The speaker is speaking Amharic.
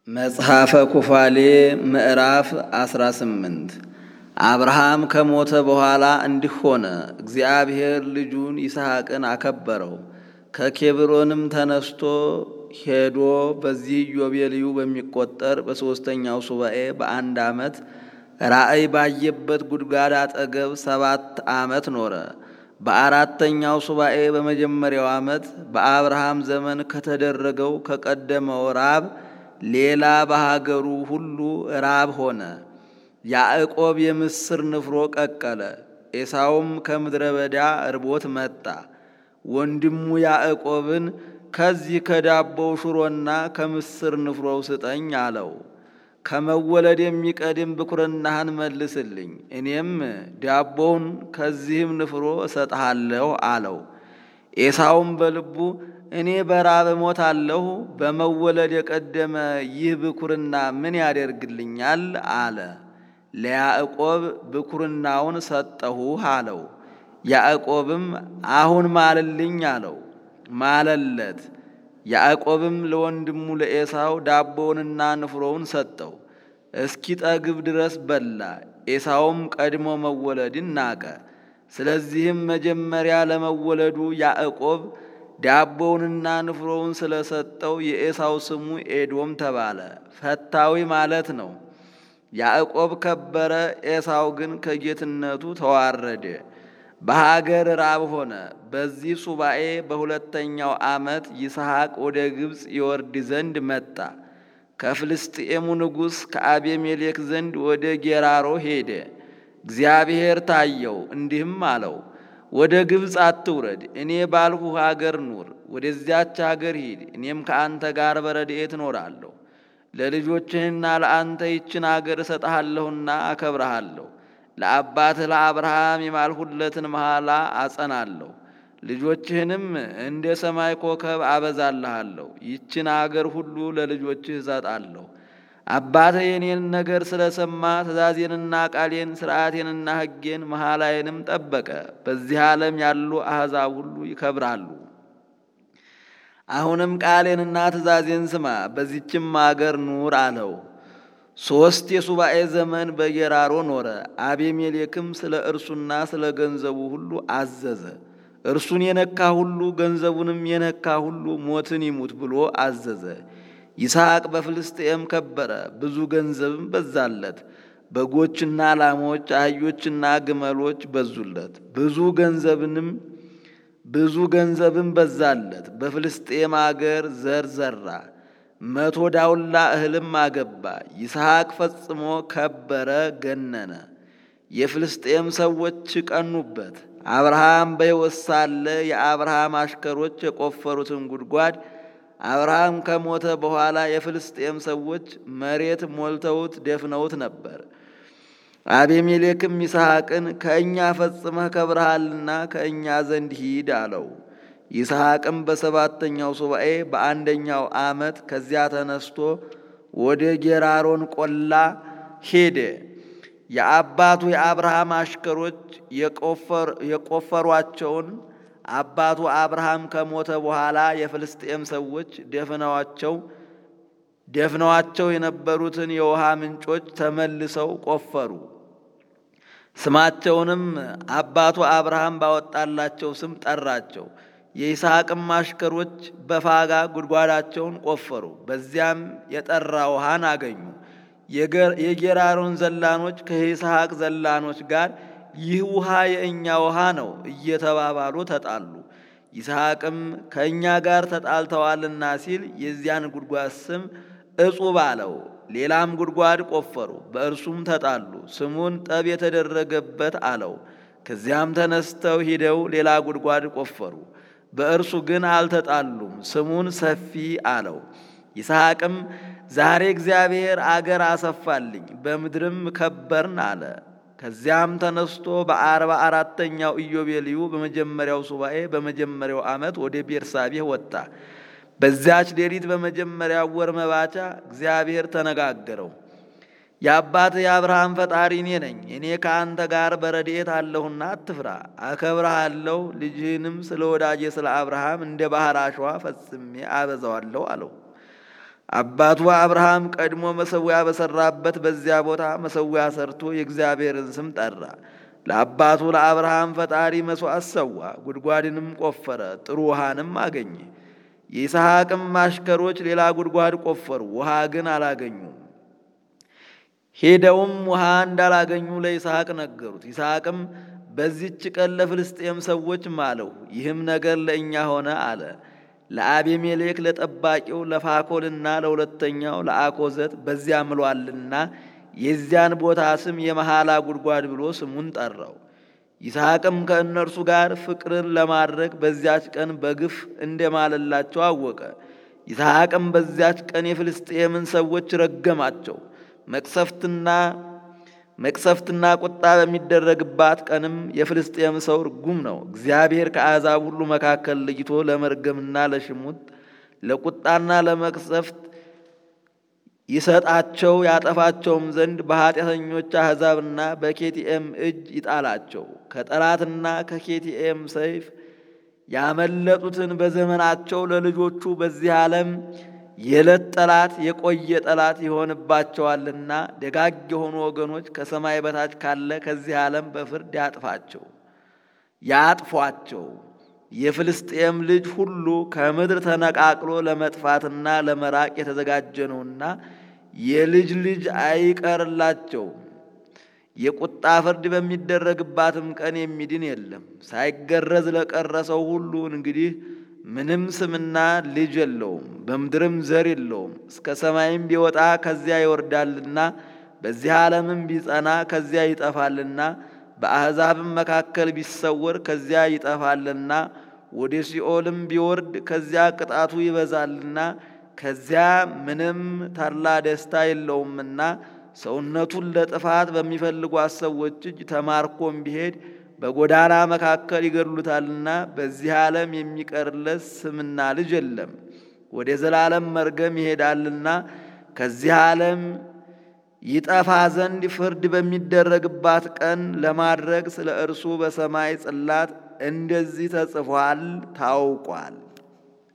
መጽሐፈ ኩፋሌ ምዕራፍ 18 አብርሃም ከሞተ በኋላ እንዲህ ሆነ። እግዚአብሔር ልጁን ይስሐቅን አከበረው። ከኬብሮንም ተነስቶ ሄዶ በዚህ ኢዮቤልዩ በሚቆጠር በሦስተኛው ሱባኤ በአንድ ዓመት ራእይ ባየበት ጉድጓድ አጠገብ ሰባት ዓመት ኖረ። በአራተኛው ሱባኤ በመጀመሪያው ዓመት በአብርሃም ዘመን ከተደረገው ከቀደመው ራብ ሌላ በሀገሩ ሁሉ ራብ ሆነ። ያዕቆብ የምስር ንፍሮ ቀቀለ። ኤሳውም ከምድረ በዳ እርቦት መጣ። ወንድሙ ያዕቆብን ከዚህ ከዳቦው ሽሮና ከምስር ንፍሮው ስጠኝ አለው። ከመወለድ የሚቀድም ብኩርናህን መልስልኝ፣ እኔም ዳቦውን ከዚህም ንፍሮ እሰጥሃለሁ አለው። ኤሳውም በልቡ እኔ በራብ እሞታለሁ፣ በመወለድ የቀደመ ይህ ብኩርና ምን ያደርግልኛል? አለ። ለያዕቆብ ብኩርናውን ሰጠሁህ አለው። ያዕቆብም አሁን ማልልኝ አለው። ማለለት። ያዕቆብም ለወንድሙ ለኤሳው ዳቦውንና ንፍሮውን ሰጠው። እስኪጠግብ ድረስ በላ። ኤሳውም ቀድሞ መወለድን ናቀ። ስለዚህም መጀመሪያ ለመወለዱ ያዕቆብ ዳቦውንና ንፍሮውን ስለሰጠው የኤሳው ስሙ ኤዶም ተባለ። ፈታዊ ማለት ነው። ያዕቆብ ከበረ፣ ኤሳው ግን ከጌትነቱ ተዋረደ። በሀገር ራብ ሆነ። በዚህ ሱባኤ በሁለተኛው ዓመት ይስሐቅ ወደ ግብፅ ይወርድ ዘንድ መጣ። ከፍልስጥኤሙ ንጉሥ ከአቤሜሌክ ዘንድ ወደ ጌራሮ ሄደ። እግዚአብሔር ታየው፣ እንዲህም አለው ወደ ግብፅ አትውረድ፣ እኔ ባልሁህ አገር ኑር። ወደዚያች አገር ሂድ፣ እኔም ከአንተ ጋር በረድኤት እኖራለሁ። ለልጆችህና ለአንተ ይችን አገር እሰጥሃለሁና አከብረሃለሁ። ለአባትህ ለአብርሃም የማልሁለትን መሐላ አጸናለሁ። ልጆችህንም እንደ ሰማይ ኮከብ አበዛልሃለሁ። ይችን አገር ሁሉ ለልጆችህ እሰጣለሁ። አባትህ የኔን ነገር ስለሰማ ትእዛዜንና ቃሌን ሥርዓቴንና ሕጌን መሐላዬንም ጠበቀ። በዚህ ዓለም ያሉ አሕዛብ ሁሉ ይከብራሉ። አሁንም ቃሌንና ትእዛዜን ስማ፣ በዚችም አገር ኑር አለው። ሦስት የሱባኤ ዘመን በጌራሮ ኖረ። አቤሜሌክም ስለ እርሱና ስለ ገንዘቡ ሁሉ አዘዘ። እርሱን የነካ ሁሉ ገንዘቡንም የነካ ሁሉ ሞትን ይሙት ብሎ አዘዘ። ይስሐቅ በፍልስጥኤም ከበረ፣ ብዙ ገንዘብም በዛለት። በጎችና ላሞች፣ አህዮችና ግመሎች በዙለት። ብዙ ገንዘብንም ብዙ ገንዘብም በዛለት። በፍልስጥኤም አገር ዘር ዘራ፣ መቶ ዳውላ እህልም አገባ። ይስሐቅ ፈጽሞ ከበረ፣ ገነነ። የፍልስጥኤም ሰዎች ቀኑበት። አብርሃም በሕይወት ሳለ የአብርሃም አሽከሮች የቆፈሩትን ጉድጓድ አብርሃም ከሞተ በኋላ የፍልስጤም ሰዎች መሬት ሞልተውት ደፍነውት ነበር። አቤሜሌክም ይስሐቅን ከእኛ ፈጽመህ ከብረሃልና ከእኛ ዘንድ ሂድ አለው። ይስሐቅም በሰባተኛው ሱባኤ በአንደኛው ዓመት ከዚያ ተነስቶ ወደ ጌራሮን ቆላ ሄደ። የአባቱ የአብርሃም አሽከሮች የቆፈሯቸውን አባቱ አብርሃም ከሞተ በኋላ የፍልስጤም ሰዎች ደፍነዋቸው ደፍነዋቸው የነበሩትን የውሃ ምንጮች ተመልሰው ቆፈሩ። ስማቸውንም አባቱ አብርሃም ባወጣላቸው ስም ጠራቸው። የይስሐቅም አሽከሮች በፋጋ ጉድጓዳቸውን ቆፈሩ። በዚያም የጠራ ውሃን አገኙ። የጌራሮን ዘላኖች ከይስሐቅ ዘላኖች ጋር ይህ ውሃ የእኛ ውሃ ነው እየተባባሉ ተጣሉ። ይስሐቅም ከእኛ ጋር ተጣልተዋልና ሲል የዚያን ጉድጓድ ስም እጹብ አለው። ሌላም ጉድጓድ ቆፈሩ፣ በእርሱም ተጣሉ። ስሙን ጠብ የተደረገበት አለው። ከዚያም ተነስተው ሂደው ሌላ ጉድጓድ ቆፈሩ፣ በእርሱ ግን አልተጣሉም። ስሙን ሰፊ አለው። ይስሐቅም ዛሬ እግዚአብሔር አገር አሰፋልኝ፣ በምድርም ከበርን አለ። ከዚያም ተነስቶ በአርባ አራተኛው ኢዮቤልዩ በመጀመሪያው ሱባኤ በመጀመሪያው ዓመት ወደ ቤርሳቤህ ወጣ። በዚያች ሌሊት በመጀመሪያው ወር መባቻ እግዚአብሔር ተነጋገረው። የአባትህ የአብርሃም ፈጣሪ እኔ ነኝ። እኔ ከአንተ ጋር በረድኤት አለሁና አትፍራ፣ አከብረሃለሁ። ልጅህንም ስለ ወዳጄ ስለ አብርሃም እንደ ባህር አሸዋ ፈጽሜ አበዛዋለሁ አለው። አባቱ አብርሃም ቀድሞ መሰዊያ በሰራበት በዚያ ቦታ መሰዊያ ሰርቶ የእግዚአብሔርን ስም ጠራ። ለአባቱ ለአብርሃም ፈጣሪ መሥዋዕት ሰዋ፣ ጉድጓድንም ቆፈረ፣ ጥሩ ውሃንም አገኘ። የይስሐቅም አሽከሮች ሌላ ጉድጓድ ቆፈሩ፣ ውሃ ግን አላገኙም። ሄደውም ውሃ እንዳላገኙ ለይስሐቅ ነገሩት። ይስሐቅም በዚች ቀን ለፍልስጤም ሰዎች ማለሁ፣ ይህም ነገር ለእኛ ሆነ አለ። ለአቤሜሌክ ለጠባቂው ለፋኮልና ለሁለተኛው ለአኮዘት በዚያ ምሏልና የዚያን ቦታ ስም የመሐላ ጉድጓድ ብሎ ስሙን ጠራው። ይስሐቅም ከእነርሱ ጋር ፍቅርን ለማድረግ በዚያች ቀን በግፍ እንደማለላቸው አወቀ። ይስሐቅም በዚያች ቀን የፍልስጤምን ሰዎች ረገማቸው። መቅሰፍትና መቅሰፍትና ቁጣ በሚደረግባት ቀንም የፍልስጤም ሰው ርጉም ነው። እግዚአብሔር ከአሕዛብ ሁሉ መካከል ለይቶ ለመርገምና ለሽሙጥ ለቁጣና ለመቅሰፍት ይሰጣቸው ያጠፋቸውም ዘንድ በኃጢአተኞች አሕዛብና በኬቲኤም እጅ ይጣላቸው። ከጠላትና ከኬቲኤም ሰይፍ ያመለጡትን በዘመናቸው ለልጆቹ በዚህ ዓለም የዕለት ጠላት የቆየ ጠላት ይሆንባቸዋልና ደጋግ የሆኑ ወገኖች ከሰማይ በታች ካለ ከዚህ ዓለም በፍርድ ያጥፋቸው ያጥፏቸው። የፍልስጤም ልጅ ሁሉ ከምድር ተነቃቅሎ ለመጥፋትና ለመራቅ የተዘጋጀ ነውና የልጅ ልጅ አይቀርላቸው። የቁጣ ፍርድ በሚደረግባትም ቀን የሚድን የለም። ሳይገረዝ ለቀረ ሰው ሁሉ እንግዲህ ምንም ስምና ልጅ የለውም፣ በምድርም ዘር የለውም። እስከ ሰማይም ቢወጣ ከዚያ ይወርዳልና፣ በዚህ ዓለምም ቢጸና ከዚያ ይጠፋልና፣ በአሕዛብም መካከል ቢሰወር ከዚያ ይጠፋልና፣ ወደ ሲኦልም ቢወርድ ከዚያ ቅጣቱ ይበዛልና፣ ከዚያ ምንም ታላ ደስታ የለውምና፣ ሰውነቱን ለጥፋት በሚፈልጓት ሰዎች እጅ ተማርኮም ቢሄድ በጎዳና መካከል ይገድሉታልና በዚህ ዓለም የሚቀርለት ስምና ልጅ የለም። ወደ ዘላለም መርገም ይሄዳልና ከዚህ ዓለም ይጠፋ ዘንድ ፍርድ በሚደረግባት ቀን ለማድረግ ስለ እርሱ በሰማይ ጽላት እንደዚህ ተጽፏል ታውቋል።